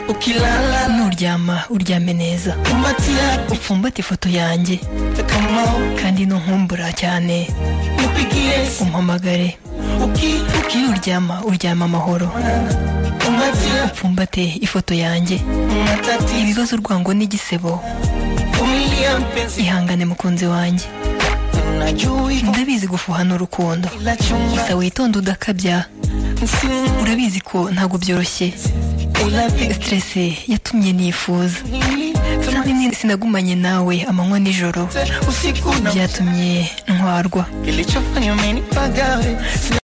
ukilala nuryama uryame neza kumbatia upfumbate ifoto yanjye kamo kandi ntunkumbura cyane nipigie umpamagare uki uki iyo uryama uryama amahoro kumbatia upfumbate ifoto yanjye matatizo ibibazo urwango n'igisebo kumilia mpenzi ihangane mukunzi wanjye unajua ndabizi gufuha n'urukundo kila chumba gusa witonde udakabya msingi urabizi ko ntabwo byoroshye unapigia siteresi yatumye nifuza nini Namenye sinagumanye nawe amanywa nijoro usiku na byatumye ntwarwa kilichofanya umenipagawe